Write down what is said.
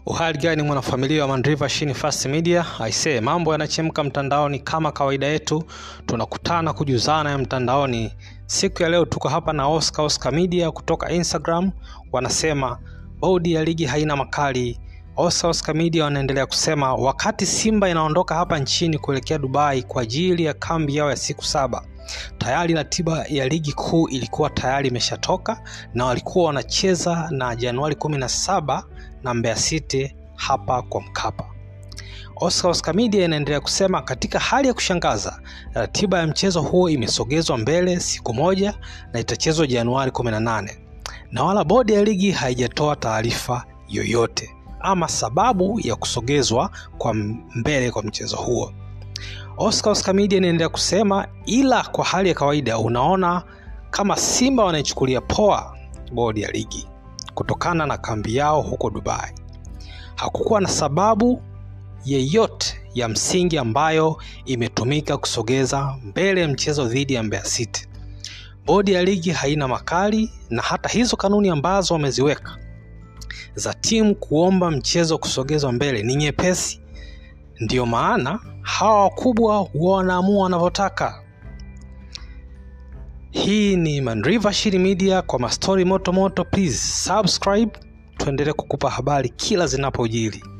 Uhali gani mwanafamilia wa Mandriva Shini Fast Media? Aisee, mambo yanachemka mtandaoni kama kawaida yetu, tunakutana kujuzana ya mtandaoni. Siku ya leo tuko hapa na Oscar Oscar Media kutoka Instagram, wanasema bodi ya ligi haina makali. Oscar Oscar Media wanaendelea kusema wakati Simba inaondoka hapa nchini kuelekea Dubai kwa ajili ya kambi yao ya siku saba tayari ratiba ya ligi kuu ilikuwa tayari imeshatoka na walikuwa wanacheza na Januari kumi na saba na Mbeya City hapa kwa Mkapa. Oscar Oscar Media inaendelea kusema katika hali ya kushangaza, ratiba ya mchezo huo imesogezwa mbele siku moja na itachezwa Januari 18 na wala bodi ya ligi haijatoa taarifa yoyote ama sababu ya kusogezwa kwa mbele kwa mchezo huo. Oscar Oscar Media inaendelea kusema, ila kwa hali ya kawaida unaona kama Simba wanaichukulia poa bodi ya ligi kutokana na kambi yao huko Dubai. Hakukuwa na sababu yeyote ya msingi ambayo imetumika kusogeza mbele mchezo dhidi ya Mbeya City. Bodi ya ligi haina makali na hata hizo kanuni ambazo wameziweka za timu kuomba mchezo kusogezwa mbele ni nyepesi. Ndiyo maana hawa wakubwa huwa wanaamua wanavyotaka. Hii ni Mandriva Shiri Media kwa mastori moto moto. Please subscribe, tuendelee kukupa habari kila zinapojiri.